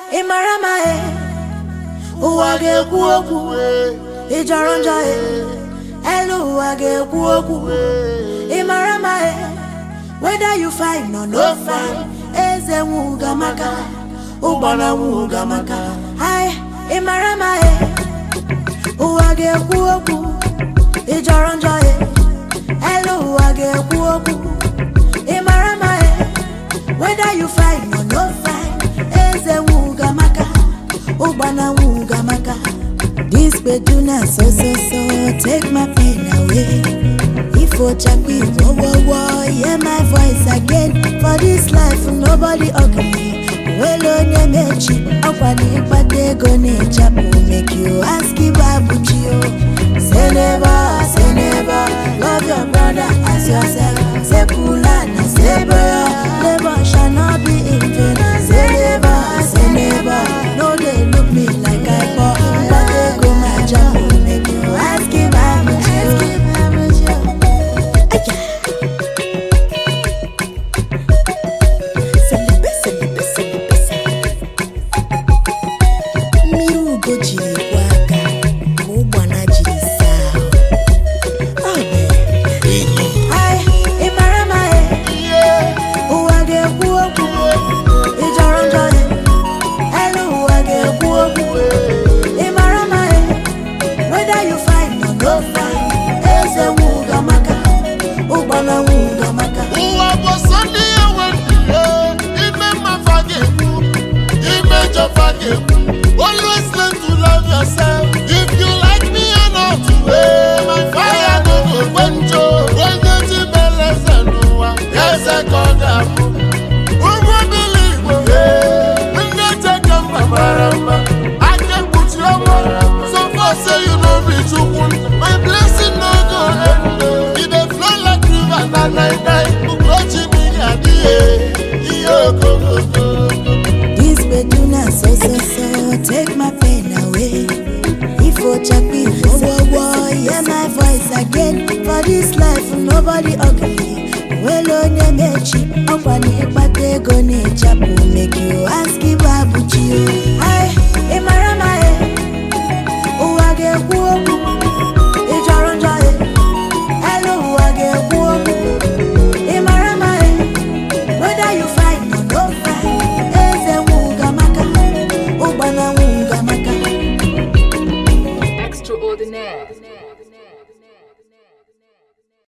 ị mara ma e ụwa ga-ekwu okwu ị jọrọ njọ e elu ụwa ga-ekwu okwu ị mara ma e whether you fine or no fine eze nwuga maka ụgbọna nwuga maka ai ị mara ma e ụwa ga-ekwu okwu ị jọrọ njọ e elu ụwa ga-ekwu okwu ị mara ma e whether you fine or no fine eze nwuga maka ụgbọna nwuga maka this beduna so so so take my pain away ifo chakpi wo wo wo hear my voice again for this life nobody ugly nwere onye mechi ọkwa na ịkpata ego na-echapụ make you ask ibe abụchi o say never say never love your brother as yourself say pula na say boya labor shall not be in vain say never say never no dey look me like i poor mkpata ego ma japụ make you ask ibe abụchi o Aya. Selebe, selebe, selebe, selebe. mmiri ugo jiri kwa aka ka ụgbana jiri saa ahụ. Ọ bụ Ai, ị mara ma e ụwa ga-ekwu okwu ị jọrọ njọ e elu ụwa ga-ekwu okwu ị mara ma e whether you fine or no fine eze nwuga maka ụgbana nwuga maka ụwa bụ sọ ndị ya nwere ime mmafa ga-ekwu ime jọfa ga-ekwu always learn to love yourself if you like me or not eh, my fire no go gbenjo onye ji beleze n'ụwa eze ka ọ ga-abụ ụmụ bili igbo eh, ndị cheke mba mara mma aka ekpuchi ọnwa so far say you no be chukwu my blessing no go end e dey flow like river na night night ugochi mmiri adịghị ihe okooko This beduna so so so take my pain away. If Ochakpi wo wo wo hear my voice again for this life nobody ugly. Well onye mechi ọkwa na ịkpata ego na-echapụ make you ask ibe abụchi o.